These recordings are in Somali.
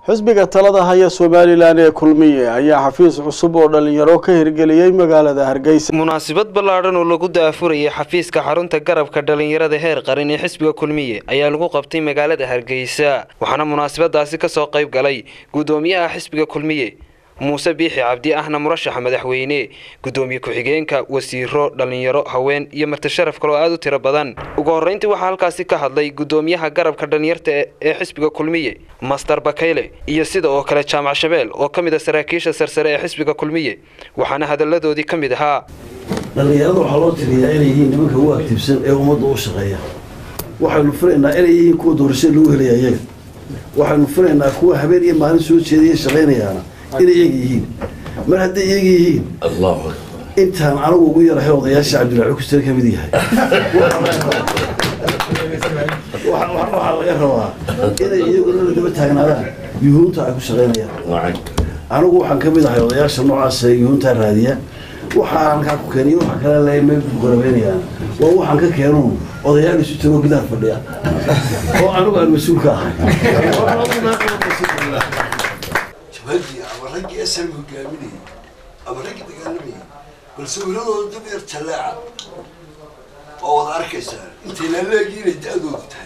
xisbiga talada haya somalilan ee kulmiye ayaa xafiis cusub oo dhalinyaro ka hirgeliyey magaalada hargeysa munaasabad ballaadhan oo lagu daafurayay xafiiska xarunta garabka dhalinyarada heer qaran ee xisbiga kulmiye ayaa lagu qabtay magaalada hargeysa waxaana munaasabadaasi kasoo qayb galay guddoomiyaha xisbiga kulmiye muuse biixi cabdi ahna murashaxa madaxweyne guddoomiye ku-xigeenka wasiiro dhalinyaro haween iyo marti sharaf kaloo aada u tiro badan ugu horreyntii waxaa halkaasi ka hadlay guddoomiyaha garabka dhalinyarta ee xisbiga kulmiye master bakayle iyo sida oo kale jaamac shabeel oo ka mid a saraakiisha sarsare ee xisbiga kulmiye waxaana hadalladoodii ka mid ahaa dhallinyarada waxaa loo tiriyaa inay yihiin nimanka ugu aktiibsan ee ummadda u shaqeeya waxaynu filaynaa inay yihiin kuwa doorashada lagu helaya iyaga waxaynu filaynaa kuwa habeen iyo maalin soo jeedaya shaqaynayaana inay iyaga yihiin mar hadday iyaga yihiin intaan anigu ugu yarahay odayaasha cabdilaahi kustar ka mid yahay waxaa laga rabaa inay iyaguna la daba taagnaadaan yuhuunta ay ku shaqaynayaan anigu waxaan ka mid ahay odayaasha noocaas yuhuuntaa raadiya waxaa halkaa ku keeniyo waxa kale le meel ku garabeynayaan waa waxaan ka keenuun odayaal isu tago gidaar fadhiya oo anigu aan mas-uul ka ahay jabhadii ama raggii asal hogaaminayay ama raggii dagaalamayay bal sawiradooda dab yar jallaaca oo wada arkaysaa intay laleegi inay da-doodu tahay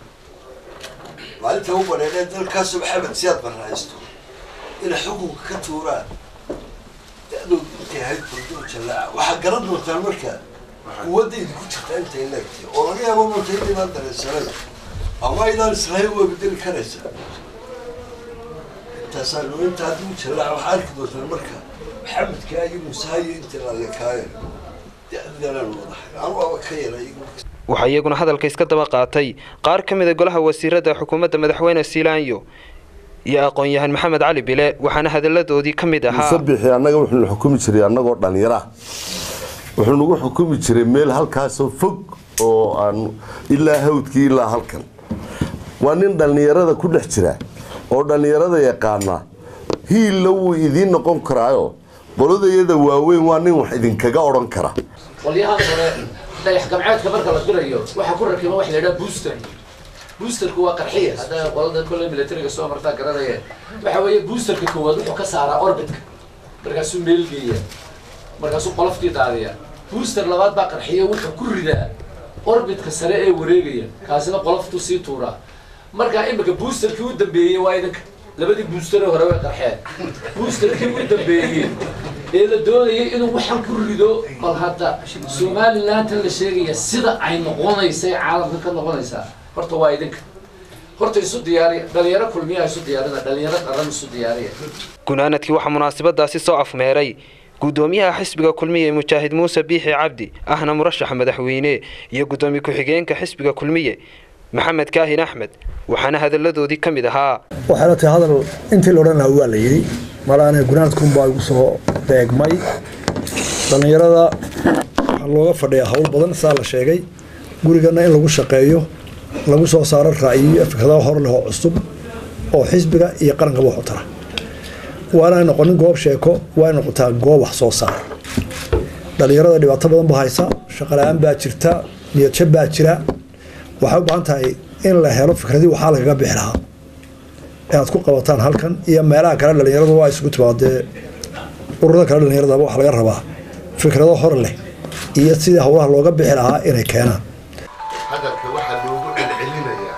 maalinta u badheedhee dalkaasoo maxamed siyaad barraaysto inay xukunka ka tuuraan da-doodu intay ahayd baldoo jallaaca waxaa garan doontaan markaa quwaddaydi ku jirtaa intay leegtay oo laga yaabo marta inaydaan dareensanay ama aydaan islahayn waa bedeli karaysaa intaasaan inta haddii u jallaaca waxaa arki doontaan marka maxamedkaa iyo muusaayo inta lalekaayo da-danaan wadahay anu aba ka yaray waxaa iyaguna hadalka iska daba qaatay qaar ka mida golaha wasiirada xukuumadda madaxweyne siilaanyo iyo aqoon-yahan maxamed cali bile waxaana hadalladoodii ka mid ahaa musabixi annaga wuxuunu xukumi jiray annagoo dhallinyara wuxuu nagu xukumi jiray meel halkaasoo fog oo aan ilaa hawdkii ilaa halkan waa nin dhallinyarada ku dhex jira oo dhallinyarada yaqaana hiilla wuu idiin noqon karaayo qoladayada waaweyn waa nin wax idinkaga odhan kara qolyahan hore dayax gamceedka marka la dirayo waxaa ku rakiban waxa la yidhaha booster boosterku waa qarxiya hadda qolada kolle militariga soo martaa garanaya waxa weeye boosterka koowaad wuxuu ka saaraa orbitka markaasuu meelgeeya markaasuu qoloftii daadiya booster labaad baa qarxiya wuxuu ku ridaa orbitka sare ee wareegaya kaasina qoloftuu sii tuuraa markaa imika boosterkii u dambeeyey waa idinka labadii booster hore way qarxeen boosterkii u dambeeyey ee la doonayay inuu waxaan ku rido bal hadda somalilantan la sheegaya sida ay noqonaysay caalamka ka noqonaysaa horta waa idinka horta isu diyaariya dhalinyaro kulmiyaa isu diyaarina dhalinyaro qaran isu diyaariya gunaanadkii waxaa munaasabadaasi soo afmeeray guddoomiyaha xisbiga kulmiye mujaahid muuse biixi cabdi ahna murashaxa madaxweyne iyo guddoomiye ku-xigeenka xisbiga kulmiye maxamed kaahin axmed waxaana hadalladoodii ka mid ahaa waxayna tahay hadal intii la odhan lahaa waa la yidhi malaana gunaadkunbaa igu soo beegmay dhallinyarada waxaa looga fadhiyaa hawl badan saa la sheegay gurigana in lagu shaqeeyo lagu soo saaro ra'yiyo fikradaha hor leh oo cusub oo xisbiga iyo qarankaba waxu tara waana noqonin goob sheeko waa noqotaa goob wax soo saar dhallinyarada dhibaato badan baa haysa shaqala-aan baa jirta niyadjab baa jira waxay u baahan tahay in la helo fikradii waxaa lagaga bixi lahaa inaad ku qabataan halkan iyo meelaha kale dhalinyaradu waa isugu timaadee ururada kale dhallinyaradaba waxaa laga rabaa fikrado hor leh iyo sidii howlaha looga bixi lahaa inay keenaan hadalka waxaa loogu celcelinayaa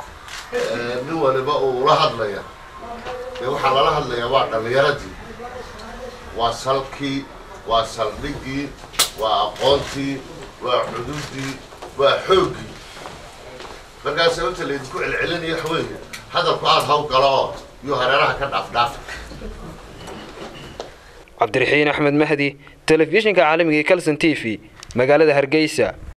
nin waliba uu ula hadlaya dee waxaa lala hadlayaa waa dhallinyaradii waa salkii waa saldhigii waa aqoontii waa cududii waa xooggii markaa sababta laydinku celcelinaya wax weeye hadalku aada haw galo oo iyo hareeraha ka dhaafdhaafa cabdiraxiin axmed mahdi telefishinka caalamiga ee calson t v magaalada hargeysa